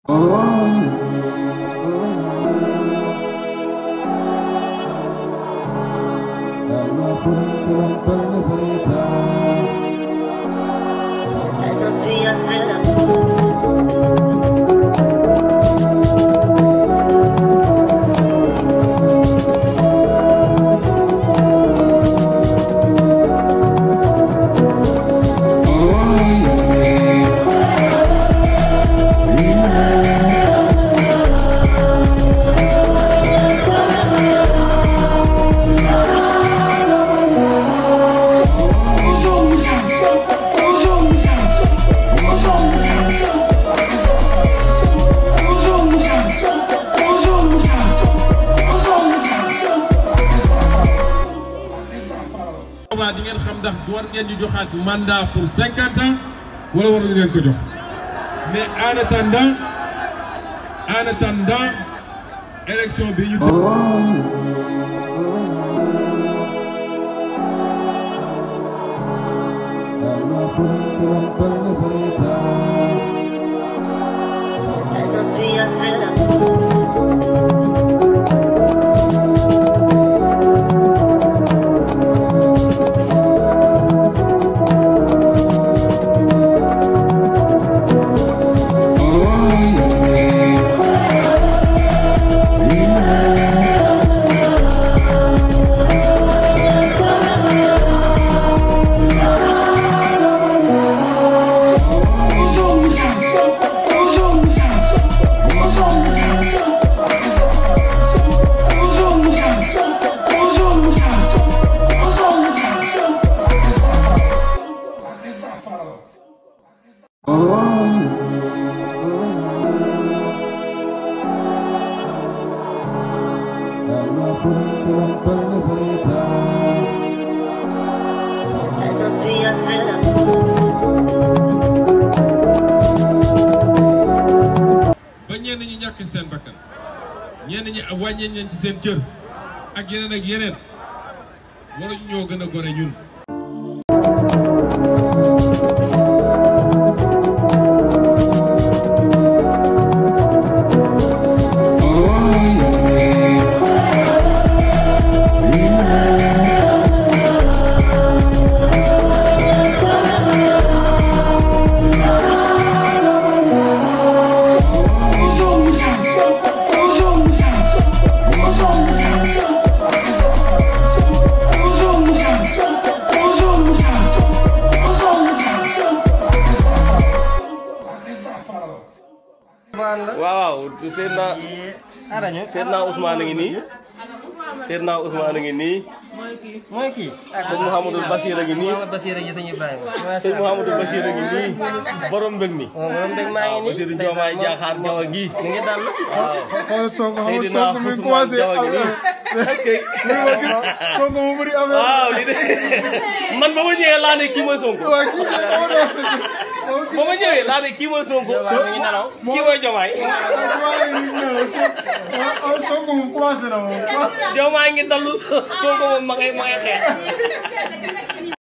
Essa primavera. boobaa di ngeen xam ndax war ngeen ñu joxaat mandat pour cinquante ans wala waruñu leen ko jox mais en attendant en attendant élection bi ñu. Essa primavera. Essa primavera. ba ñenn ñi ñàkk seen bakkan ñenn ñi wàññee nañ ci seen cër ak yeneen ak yeneen waruñu ñoo gën a gore ñun. waaw waaw seet naa seet naa Ousmane a ngi nii seet naa Ousmane a ngi nii mooy kii sëñ Mouhamadou Bachir a ngi nii Mouhamadou Bachir a ngi sëñ Ibrahima sëñ Mouhamadou Bachir a ngi nii borom mbég mi moom moom dégg maa ngi nii Bachir Diomaye Diakhar Diaw gi mi ngi dal xoolal Sonko xam nga Seydina Sonko mi ngi Ousmane commencé Diaw gi nii est-ce que Sonko mu bëri affaire waaw li de man ba ma ñëwee laa ne kii mooy Sonko waa kii ba ma ñëwee laa ne kii mooy Sonko mi ngi nelaw kii mooy Diomaye Sonko mu commencé na moom Diomaye ngi dallu Sonko moom ma ngay ma ngay xeex